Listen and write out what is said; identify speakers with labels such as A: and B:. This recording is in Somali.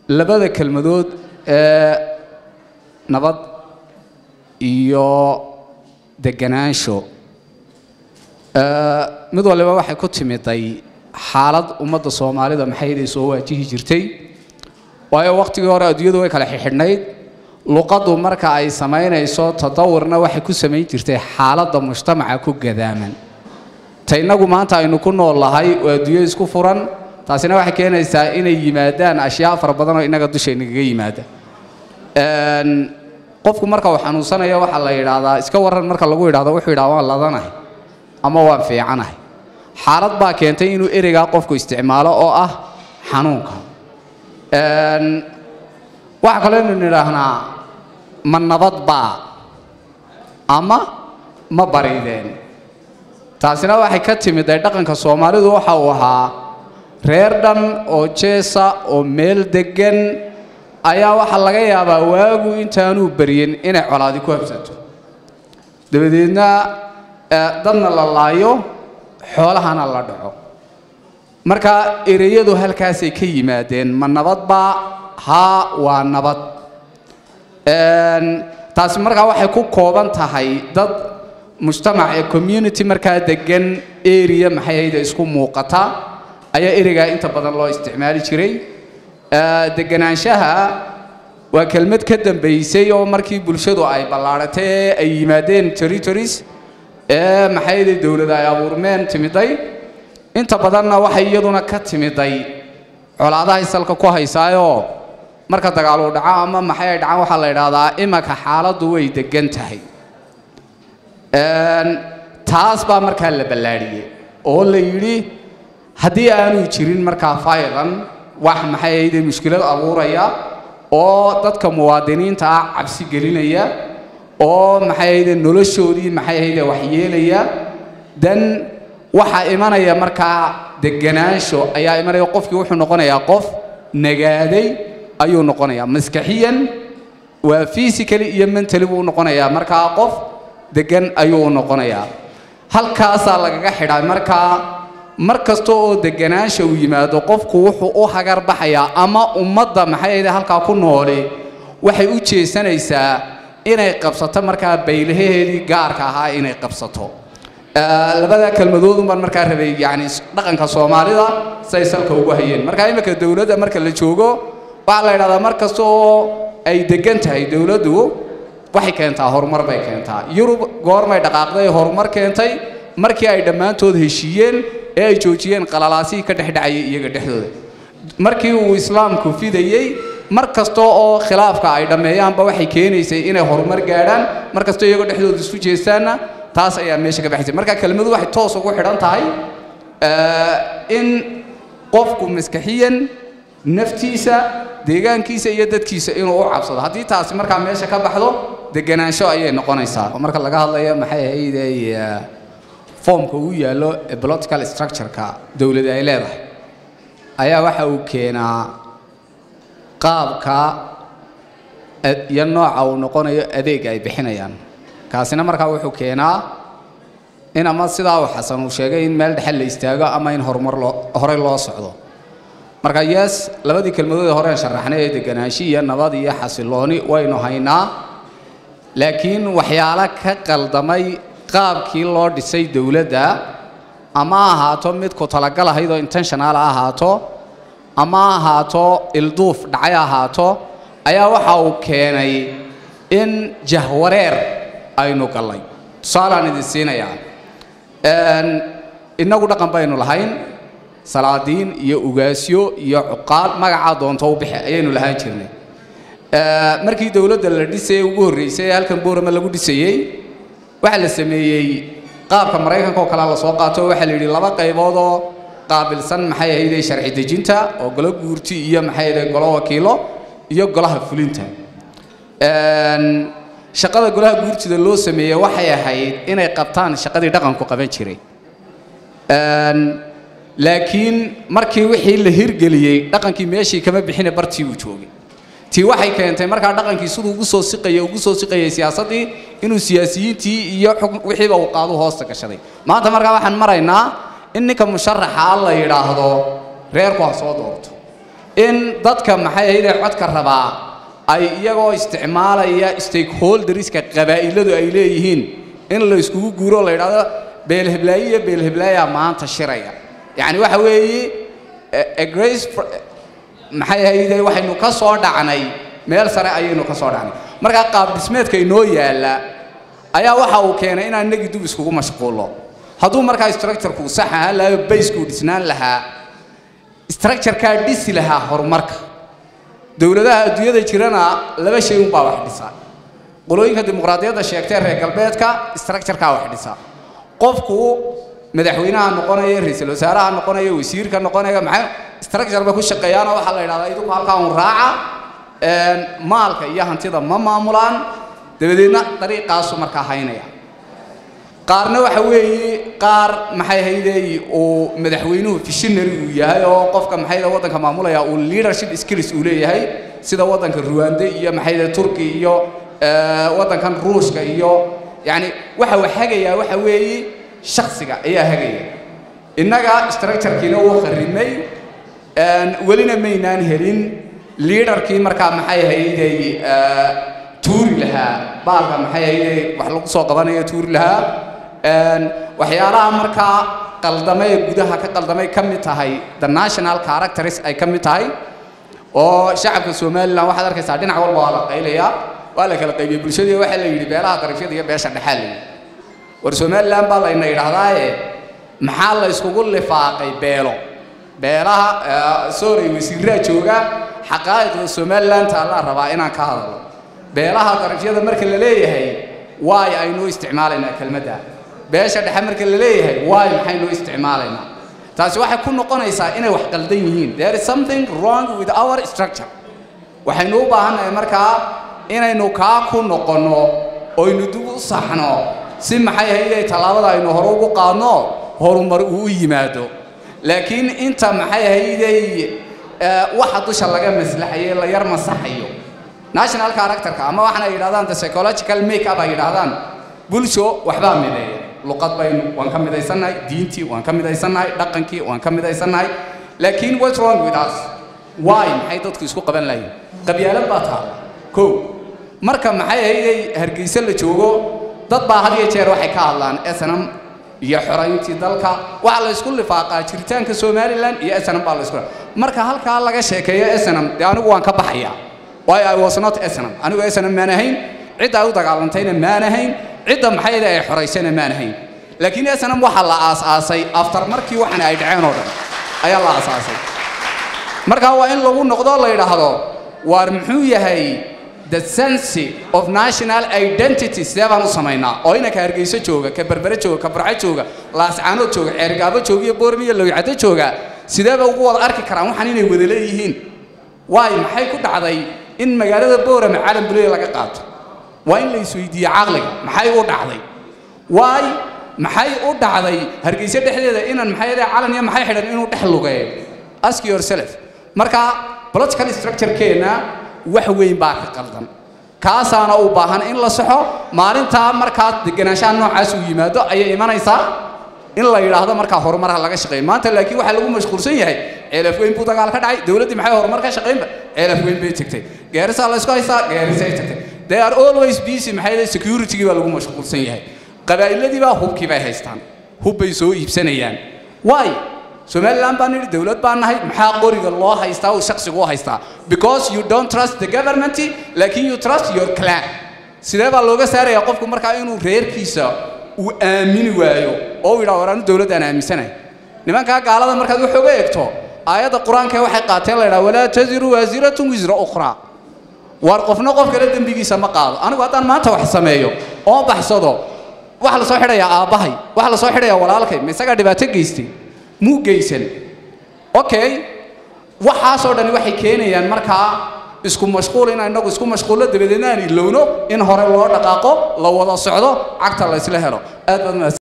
A: labada kelmadood ee nabad iyo deganaansho ee, mid waliba waxay ku timiday xaalad ummadda soomaalida maxayday soo waajihi jirtay waayo waqtigii hore adduunyadu way kala xidhnayd luqaddu marka ay samaynayso tadawurna waxay ku samayn jirtay xaaladda mujtamaca ku gadaaman ta innagu maanta aynu ku nool lahay oo adduunyo isku furan taasina waxay keenaysaa inay yimaadaan ashyaa fara badan oo innaga dushaynaga yimaada Een, qofku marka uu xanuunsanayo waxaa la yidhaahdaa iska waran marka lagu yidhahdo wuxuu yidhaha waan ladanahay ama waan fiicanahay xaalad baa keentay inuu ereygaa qofku isticmaalo oo ah xanuunka Een, waxaa kaloo inu nidhaahnaa ma nabad baa ama ma barideen taasina waxay ka timid ay dhaqanka soomaalidu waxa uu ahaa reer dhan oo jeesa oo meel deggan ayaa waxaa laga yaabaa waagu intaanuu baryin inay colaadi ku habsato dabadeedna eh, dadna la laayo xoolahana la dhaco marka ereyadu halkaasay ka yimaadeen ma nabad baa haa waa nabad Een, taasi markaa waxay ku kooban tahay dad mujtamac ee community markaa degan area maxay ahayde isku muuqata ayaa ereygaa inta badan loo isticmaali jiray Ee, deganaanshaha waa kelmad ka dambaysay oo markii bulshadu ay ballaaratay ee ay yimaadeen territories ee maxay ahayde dowlad ay abuurmeen timiday inta badanna waxay iyaduna ka timiday colaadahay salka ku haysaayoo marka dagaal uu dhaco ama maxay ay dhacaan waxaa la idhaahdaa imanka xaaladdu way degan tahay Een, taas baa markaa la ballaadhiyey oo la yidhi haddii aanu jirin markaa faylan wax maxay ahayde mushkilad abuuraya oo dadka muwaadiniinta ah cabsi gelinaya oo maxay ahayde noloshoodii maxay ahayde waxyeelaya dan waxaa imanaya markaa deganaansho ayaa imanaya qofkii wuxuu noqonayaa qof nagaaday ayuu noqonayaa maskaxiyan waa physically iyo mentally buu noqonayaa markaa qof degan ayuu u noqonayaa halkaasaa lagaga xidhaa markaa mar kasta oo deganaansha uu yimaado qofku wuxuu u hagar baxayaa ama ummadda maxay ahayde halkaa ku nooli waxay u jeesanaysaa inay qabsato markaa baylaheedii gaarka ahaa inay qabsato Ee, labada kelmadoodun baan markaa rabay yani dhaqanka soomaalida say salka ugu hayeen marka imika dowladda marka la joogo waxaa la yidhahdaa mar kasta oo ay degan tahay dowladdu waxay keentaa horumar bay keentaa yurub goormay dhaqaaqday horumar keentay markii ay dhammaantood heshiiyeen ee ay joojiyeen qalalaasihii ka dhexdhacayay iyaga dhexdooda markii uu islaamku fidayey mar kasta oo khilaafka ay dhammeeyaanba waxay keenaysay inay horumar gaadhaan mar kastoo iyagoo dhexdooda isku jeestaanna taas ayaa meesha ka baxaysay marka kelmadu waxay toos ugu xidhan tahay eh, in qofku maskaxiyan naftiisa deegaankiisa iyo dadkiisa inuu u cabsado haddii taasi markaa meesha ka baxdo deganaansho ayay noqonaysaa oo marka laga hadlayo maxay ahayde eh, foomka uu yaallo ee political structure-ka dowladda ay leedahay ayaa waxa uu keenaa qaabka ad- iyo nooca uu noqonayo adeeg ay bixinayaan kaasina markaa wuxuu keenaa in ama sidaa uu xasan uu sheegay in meel dhexe la istaago ama in horumar loo horey loo socdo marka yes labadii kelmadood ee horeen sharaxnay ee deganaashi iyo nabad iyo xasilooni waynu haynaa laakiin waxyaalo ka qaldamay qaabkii loo dhisay dowladda ama ha ahaato mid ku talagal ahayd oo intentional ha ahaato ama ha ahaato ilduuf dhacay ha ahaato ayaa waxa uu keenay in jahwareer aynu gallay tusaalaan idin siinayaa Een, innagu dhaqan baynu lahayn salaadiin iyo ugaasyo iyo cuqaal magacaa doonto u bixi ayaynu lahaan jirnay Ee, markii dowladda la dhisayay ugu horreysay ee halkan boorama lagu dhisayey waxaa la sameeyey qaabka maraykanka oo kale la soo qaato waxaa la yidhi laba qaybood oo qaabilsan maxay ahayde sharci dejinta oo golo guurti iyo maxay ahayde golo wakiilo iyo golaha fulinta Een, shaqada golaha guurtida loo sameeyey waxay ahayd inay qabtaan shaqadii dhaqanku qaban jiray Een, laakiin markii wixii la hirgeliyey dhaqankii meeshii kama bixine bartii uu joogay tii waxay keentay markaa dhaqankii siduu ugu soo siqayay ugu soo siqayay siyaasaddii inuu siyaasiyiintii iyo xukun wixiiba uu qaadu hoosta gashaday maanta markaa waxaan maraynaa in ninka musharaxa la yidhaahdo reerku ha soo doorto in dadka maxay ahayde codka rabaa ay iyagoo isticmaalaya stakeholderska qabaa'iladu ay leeyihiin in la iskugu guuro la yidhahdo beelheblaayo iyo beelheblaayaa maanta shiraya yacni waxa weeye a grace maxay ahayde waxaynu ka soo dhacnay meel sare ayaynu ka soo dhacnay markaa qaab dhismeedka inoo yaalla ayaa waxa uu keenay inaan nagi dub iskugu mashquulo hadduu markaa structureku sax ahaan lahayo baskuu dhisnaan lahaa structurekaa dhisi lahaa horumarka dowladaha adduunyada jirana laba shay unbaa wax dhisa qolooyinka dimuqraadiyadda sheegtay reer galbeedka structurekaa wax dhisa qofku madaxweynaha noqonaya ra-iisul wasaaraha noqonaya wasiirka noqonaya maxay structure ba ku shaqeeyaanoo waxaa la yidhahdaa idinku halkaa un raaca maalka iyo hantida ma maamulaan dabadeedna dariiqaasu markaa haynaya qaarna waxa weeye qaar maxay hayday uu madaxweynuhu visionary uu yahay oo qofka maxay waddanka maamulaya uu leadership skills uu leeyahay sida waddanka ruwande iyo maxay turki iyo waddankan ruushka iyo yacni waxa uu hagayaa waxa weeye shaksiga ayaa hagaya innaga structurekiina wuu kharrimay welina maynaan helin leaderkii markaa maxay hayday tuuri lahaa baalka maxay hayday wax lagu soo qabanayo tuuri lahaa waxyaalaha markaa qaldamay ee gudaha ka qaldamay ka mid tahay the national characters ay ka mid tahay oo shacabka somalilan waxaad arkaysaa dhinac walba waa la qaylayaa waa la kala qaybiyey bulshadii waxaa la yidhi beelaha darafyada iyo beesha dhexaa la yidhi war somalilan baa layna yidhaahdaaye maxaa la iskugu lifaaqay beelo beelaha sorry wasiiraa jooga xaqaa'iqda somalilan taallaa rabaa inaan ka hadalo beelaha darafyada marka la leeyahay waay aynu isticmaalaynaa kelmadda beesha dhexe marka la leeyahay waay maxaynu isticmaalaynaa taasi waxay ku noqonaysaa inay wax qaldan yihiin there is something wrong with our structure waxaynu u baahannahay markaa inaynu kaa ku noqonno oynu dib u saxno si maxay hayday tallaabada aynu hore ugu qaadno horumar uu u yimaado laakiin inta maxay hayday waxa dusha laga maslaxayo la yar masaxayo national characterka ama waxaana yidhahdaan the psychological make up ay yidhahdaan bulsho waxbaa mideeya luqad baynu waan ka midaysannahay diintii waan ka midaysannahay dhaqankii waan ka midaysannahay laakiin what's wrong with us why maxay dadku isku qaban lahayn qabyaalad baa taala kow marka maxay ahayday hargeysa la joogo dad baa had iyo jeer waxay ka hadlaan snm iyo xorayntii dalka waxaa la isku lifaaqaa jiritaanka somalilan iyo snm baa la isku marka halkaa laga sheekeeyo snm dee anigu waan ka baxayaa why I was not SNM anigu SNM maan ahayn cidda ay u dagaalantayna maan ahayn cidda maxay ay xoraysayna maan ahayn laakiin SNM waxa la aasaasay after markii waxan ay dhaceen oo dhan ayaa la aasaasay marka waa in lagu noqdo la yidhaahdo waar muxuu yahay the sense of national identity sidee baan u samaynaa oo inanka hargeyso jooga ka berbere jooga ka barco jooga laascaanood jooga ceergaabo jooga iyo boormi iyo lowicado jooga sideeba ugu wada arki karaan waxaan inay wada leeyihiin waay maxay ku dhacday in magaalada boorame caalam buleya laga qaato waa in la isweydiiye caqliga maxay u dhacday waay maxay u dhacday hargeysa dhexdeeda inan maxay yahay calan iyo maxay xidhan inuu dhex lugeeyo ask yourself marka political structure-keena wax weyn baa ka qaldan kaasaana u baahan in la saxo maalintaa markaa deganaanshaha noocaas uu yimaado ayay imanaysaa in la yidhaahdo markaa horumarha laga shaqeeyo maanta laakiin waxaa lagu mashquulsan yahay ceelaf weyn buu dagaal ka dhacay dowladdii maxay horumar ka shaqeynba ceelaf weyn bay tagtay gaarisaa la isku haystaa gaarisay tagtay they are always busy maxay leedahay security-gii baa lagu mashquulsan yahay qabaa'iladii baa hubkii bay haystaan hub bay soo iibsanayaan why somaliland baan nidhi dowlad baan nahay maxaa qoriga loo haystaa uu shaksigu u haystaa because you don't trust the government laakiin you trust your clan sidee baa looga saarayaa qofku markaa inuu reerkiisa uu aamini waayo oo uu yidhaha war anu dowladdaan aaminsanahay nimankaa gaalada markaad wax oga eegto aayadda qur-aanka waxay qaateen la yidhaha walaa taziru waasiratun wisra ukhraa war qofna qof kale dembigiisa ma qaado anigu haddaan maanta wax sameeyo oo baxsado waxa la soo xidhayaa aabbahay waxa la soo xidhayaa walaalkay ma isagaa dhibaato geystay muu geysan okay waxaasoo dhani waxay keenayaan markaa isku mashquul inaan inagu isku mashquullo dabadeedna aan ilowno in hore loo dhaqaaqo la wada socdo cagta la isla helo aad baad mahadsan